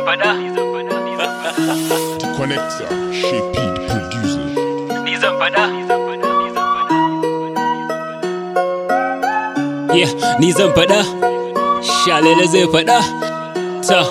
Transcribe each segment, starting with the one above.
fada The connector, Shape the producer. ni zan fada Yeah, ni zan faɗa, shalele zai faɗa, ta.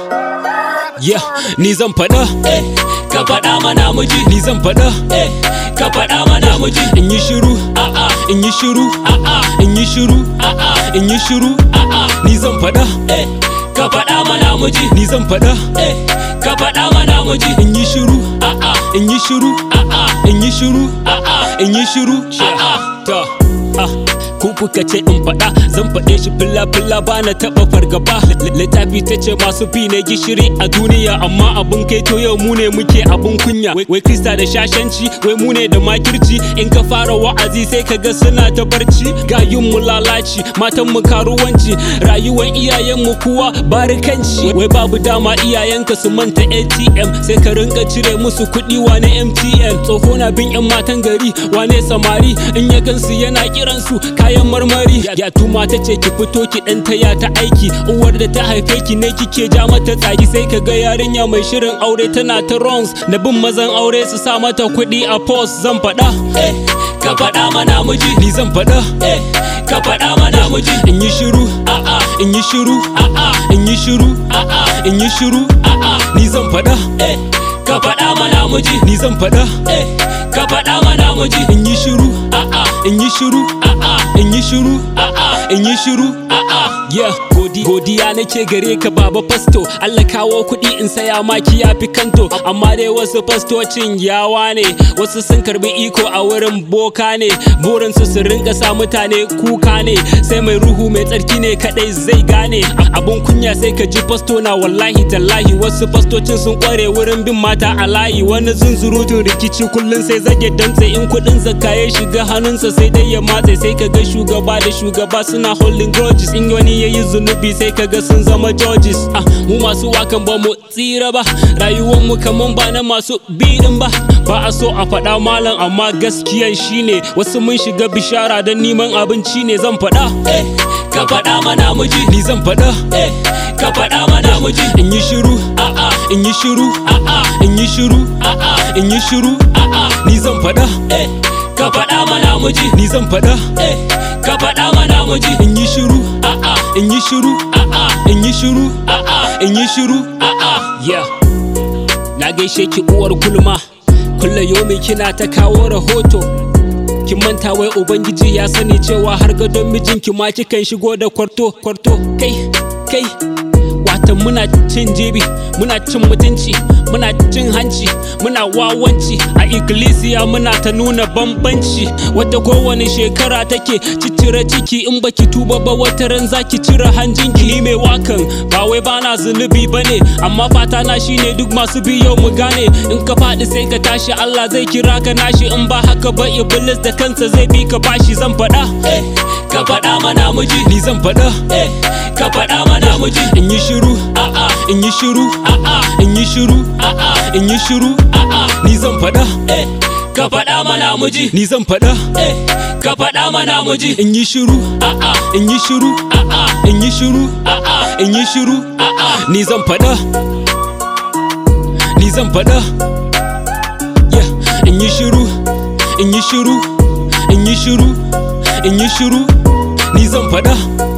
Yeah, ni zan faɗa, eh, ka faɗa mana muji. Ni zan faɗa, eh, ka faɗa mana muji. In yi shiru, a'a, in yi shiru, a'a, in yi shiru, a'a, in yi shiru, a'a. Ni zan faɗa, eh, ka faɗa mana muji. Ni zan faɗa, eh, ka faɗa mana muji. In yi shiru, a'a, in yi shiru, a'a, in yi shiru, a'a, in yi shiru, a'a. Ta, ah. ku kuka ce in faɗa zan faɗe shi filla filla ba na taɓa fargaba littafi ta ce masu fi na gishiri a duniya amma abun kai to yau mu ne muke abun kunya wai krista da shashanci wai mu ne da makirci in ka fara wa'azi sai ka ga suna ta barci gayun mu lalaci matan mu karuwanci rayuwar iyayen mu kuwa barikanci wai babu dama iyayenka su manta ATM sai ka rinka cire musu kuɗi wane MTN tsoho na bin yan matan gari wane samari in ya gansu yana kiransu kayan marmari ya tuma ta ce ki fito ki dan taya ta aiki uwar da ta haife ki ne kike ja mata tsaki sai ka ga yarinya mai shirin aure tana ta runs na bin mazan aure su sa mata kuɗi a post zan faɗa eh ka faɗa mana muji ni zan faɗa eh ka faɗa mana muji in yi shiru a'a in yi shiru a'a in yi shiru a'a in yi shiru a'a ni zan faɗa eh ka faɗa mana muji ni zan faɗa eh ka faɗa mana muji in yi shiru a'a in yi shiru a'a in yi shiru a'a in yi shiru a'a yeah godi godiya nake gare ka baba fasto Allah kawo kuɗi in saya maki ya fi kanto amma dai wasu fastocin yawa ne wasu sun karbi iko a wurin boka ne burin su su rinka sa mutane kuka ne sai mai ruhu mai tsarki ne kadai zai gane abun kunya sai ka ji fasto na wallahi tallahi wasu fastocin sun kware wurin bin mata a layi wani zunzurutun rikici kullum sai zage dantse in kuɗin zakka ya shiga hannunsa sai dai ya matse sai ka ga shugaba da shugaba suna holding grudges in wani ya yi zunubi sai ka ga sun zama judges ah mu masu wakan ba mu tsira ba rayuwar mu kaman ba na masu birin ba ba a so a faɗa malam amma gaskiyan shine wasu mun shiga bishara don neman abinci ne zan faɗa eh ka faɗa mana muji ni zan faɗa eh ka faɗa mana muji in yi shiru a'a in yi shiru a'a in yi shiru a'a in yi shiru a'a ni zan faɗa eh ka faɗa mana muji ni zan faɗa eh ka faɗa mana muji in yi shiru a'a in yi shiru a'a in yi shiru a'a in yi shiru a'a yeah na gaishe ki uwar gulma kulla yomi kina ta kawo rahoto kin manta wai ubangiji ya sani cewa har gadon mijinki ma kikan shigo da kwarto kwarto kai kai watan muna cin jibi muna cin mutunci muna cin hanci muna wawanci a ikkilisiya muna ta nuna bambanci wadda kowane shekara take ciccire ciki in baki tuba ba wata ran zaki cire hanjinki ni mai wakan ba wai bana zunubi bane amma fata na shine duk masu biyo mu gane in ka faɗi sai ka tashi Allah zai kira ka nashi in ba haka ba iblis da kansa zai bi ka bashi zan faɗa eh ka faɗa mana muji ni zan faɗa eh ka faɗa mana muji in yi shiru a'a in yi shiru a'a in yi shiru a'a in yi shiru a'a ni zan faɗa eh ka faɗa mana muji ni zan faɗa eh ka faɗa mana muji in yi shiru a'a in yi shiru a'a in yi shiru a'a in yi shiru a'a ni zan faɗa ni zan faɗa yeah in yi shiru in yi shiru in yi shiru in yi shiru ni zan faɗa